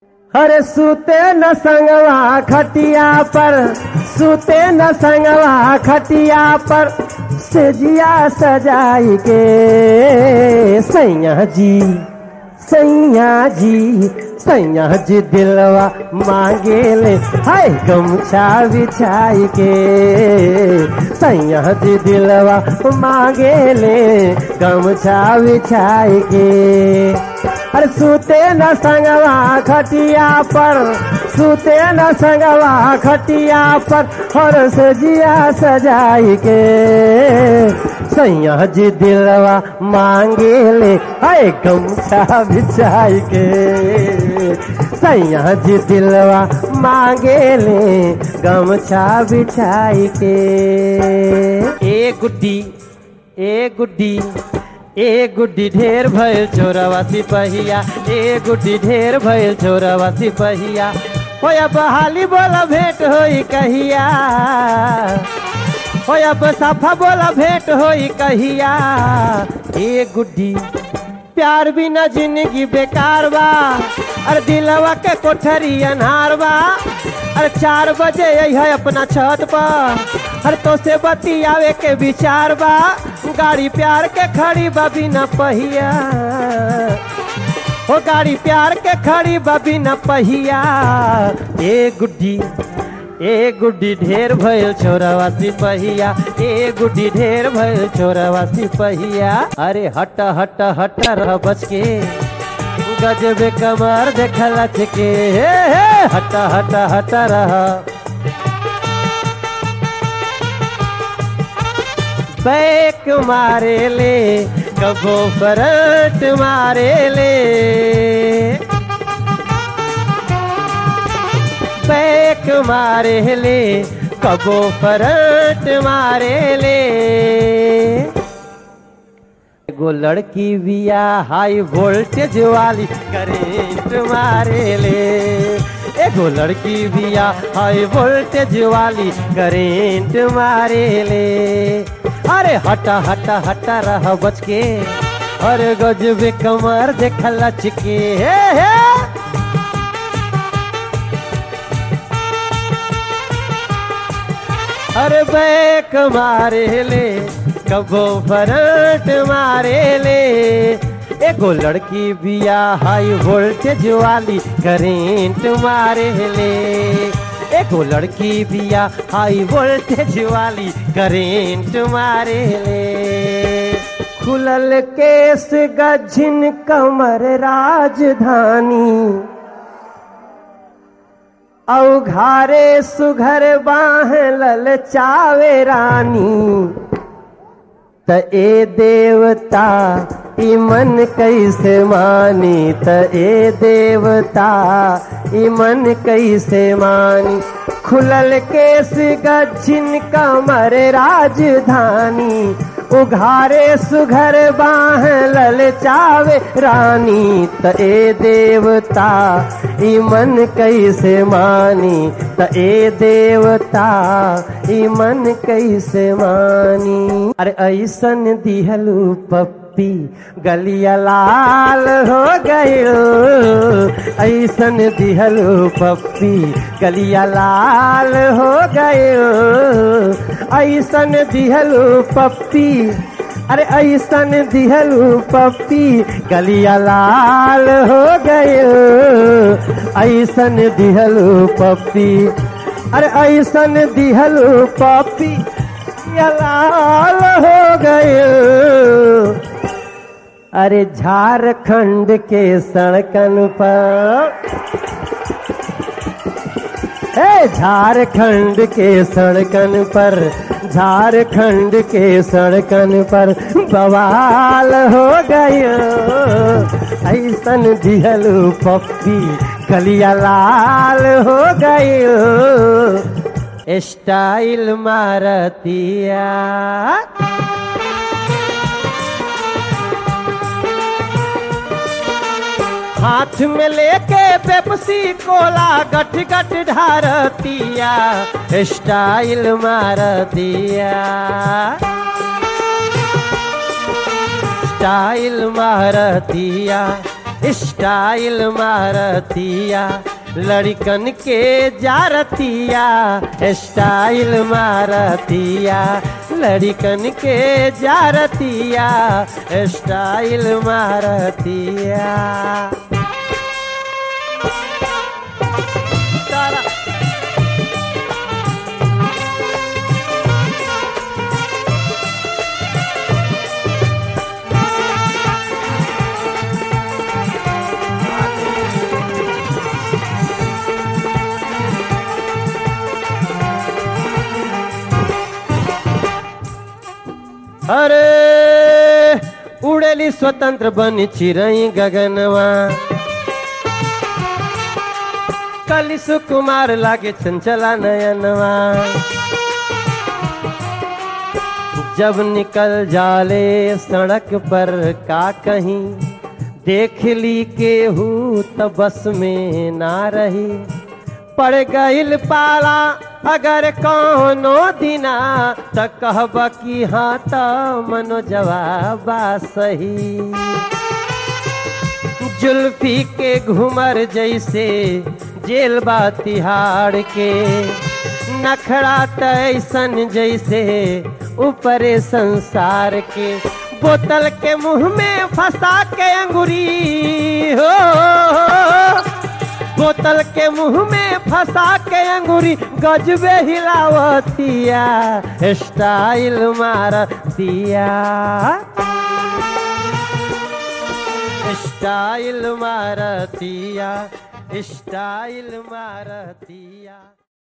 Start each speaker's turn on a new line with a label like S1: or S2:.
S1: अरे सूते न संगवा खटिया पर सूते न संगवा खटिया पर सजिया सजाई के सैया जी सैया जी सैया जी दिलवा मांगे ले हाय गमछा बिछाई के सैया जी दिलवा मांगे ले गमछा बिछाई के अरे सूते न संगवा खटिया पर सूते न संगवा खटिया पर और सजिया सजाई के सैया जी दिलवा मांगे ले हाय गमछा बिछाई के सैया जी दिलवा मांगे ले गमछा बिछाई के ए गुड्डी ए गुड्डी ए गुड्डी ढेर भइल चोरवा सिपहिया ए गुड्डी ढेर भइल चोरवा सिपहिया होया बहाली बोला भेंट होई कहिया होया बसाफा बोला भेंट होई कहिया ए गुड्डी प्यार बिना जिंदगी बेकार बा अरे दिलवा के कोठरी अनहार बा अरे चार बजे है अपना छत पर हर तो से बतियावे के विचार बा गाड़ी प्यार के खड़ी बा बिना पहिया ओ गाड़ी प्यार के खड़ी बा बिना पहिया ए गुड्डी ए गुड्डी ढेर भइल छोरवा सिपहिया ए गुड्डी ढेर भइल छोरवा सिपहिया अरे हट हट हट रह बच के गजबे कमर देखला के हे हे हट हट हट रह बैक मारे ले कबो फरट मारे ले बैक मारे ले कबो फरट मारे ले एगो लड़की बिया हाई वोल्टेज वाली करेंट मारे ले एगो लड़की बिया हाई वोल्टेज वाली करेंट मारे ले अरे हटा हटा हटा रह बच के अरे गजबे कमर देख लच के हे हे अरे बैक मारे ले कबो फरट मारे ले एगो लड़की बिया हाई वोल्टेज वाली करेंट मारे ले एगो लड़की बिया हाई वोल्टेज वाली करेंट मारे ले खुलल केस गझिन कमर राजधानी औघारे सुघर बाह ललचावे रानी त ए देवता ई मन कैसे मानी त ए देवता ई मन कैसे मानी खुलल केस गच्छिन कमर राजधानी उघारे सुघर बाह ललचावे रानी त ए देवता ई मन कैसे मानी त ए देवता ई मन कैसे मानी अरे ऐसन दिहलू पप्पी गलिया लाल हो गयो ऐसन दिहलू पप्पी गलिया लाल हो गयो ऐसन दिहलू पप्पी अरे ऐसन दिहलू पप्पी गलिया लाल हो गयो ऐसन दिहलू पप्पी अरे ऐसन दिहलू पप्पी गलिया लाल हो गयो अरे झारखंड के सड़कन पर ए झारखंड के सड़कन पर झारखंड के सड़कन पर बवाल हो गयो ऐसन दिहलू पप्पी गलिया लाल हो गयो स्टाइल मारतिया हाथ में लेके पेप्सी कोला गठ गठ ढारतिया स्टाइल मारतिया स्टाइल मारतिया स्टाइल मारतिया लड़कन के जारतिया स्टाइल मारतिया लड़कन के जारतिया स्टाइल मारतिया तारा अरे उड़ेली स्वतंत्र बनी चिरई गगनवा कली सुकुमार लागे चंचला नयनवा जब निकल जाले सड़क पर का कहीं देख ली केहू त बस में ना रही पड़ गईल पाला अगर कौनो दिना त कहब कि हाँ त मनो जवाबा सही जुल्फी के घुमर जैसे जेल बा तिहाड़ के नखड़ा तैसन जैसे ऊपरे संसार के बोतल के मुंह में फंसा के अंगुरी हो बोतल के मुंह में फंसा के अंगूरी गजबे हिलावतिया स्टाइल मारतिया स्टाइल मारतिया स्टाइल मारतिया